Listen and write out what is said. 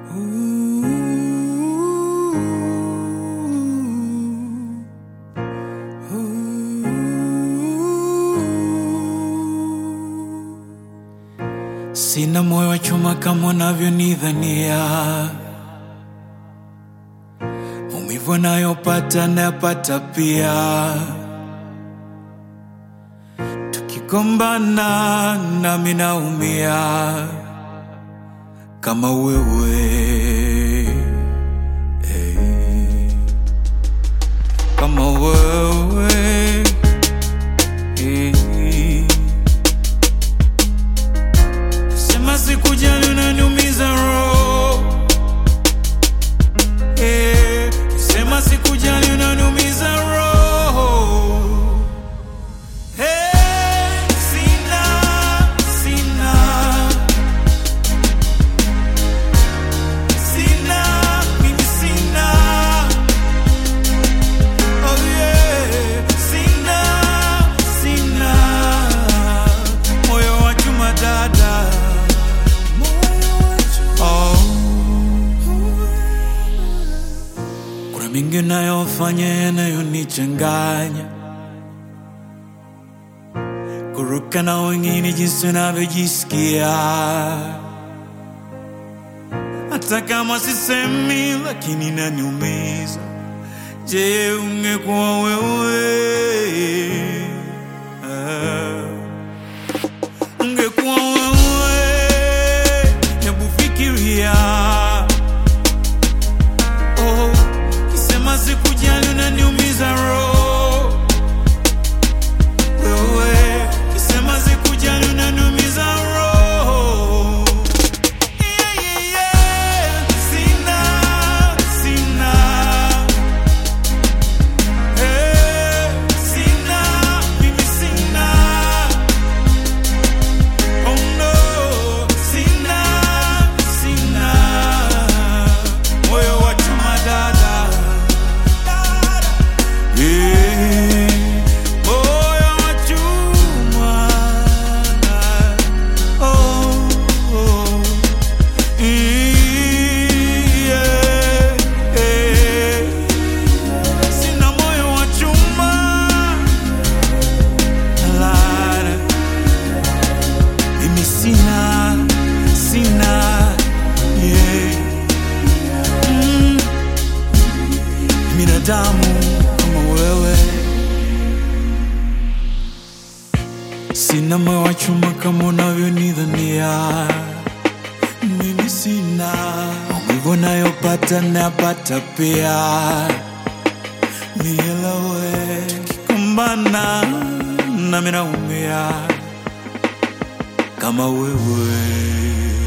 Sina moyo wa chuma kama unavyonidhania, maumivu anayopata nayapata pia. Tukigombana nami naumia kama wewe hey. kama wewe hey. Sema sikujali unaniumiza roho eh, sema sikujali unaniumiza roho eh, sina sina sina mimi sina oh yeah sina sina moyo wa chuma dada Oh. Kuna mingi nayofanya yanayonichanganya, kuruka na wengine jinsi unavyojisikia, hata kama sisemi, lakini naniumiza. Je, ungekuwa wewe ah. Ungekuwa wewe, hebu fikiria. Oh, kisema sikujali unaniumiza roho. Wewe, kisema sikujali unaniumiza roho. Yeah, yeah, yeah. Sina, sina. Eh, sina, mimi sina. Oh no, sina, sina moyo wa chuma dada, Eh, moyo wa chuma oh, oh. Yeah, eh. Sina moyo wa chuma Lara. Mimi sina, sina, yeah. Mm. Binadamu kama wewe, sina moyo wa chuma kama unavyonidhania. Mimi sina maumivu nayopata nayapata pia, nielewe. Tukikumbana nami naumia kama wewe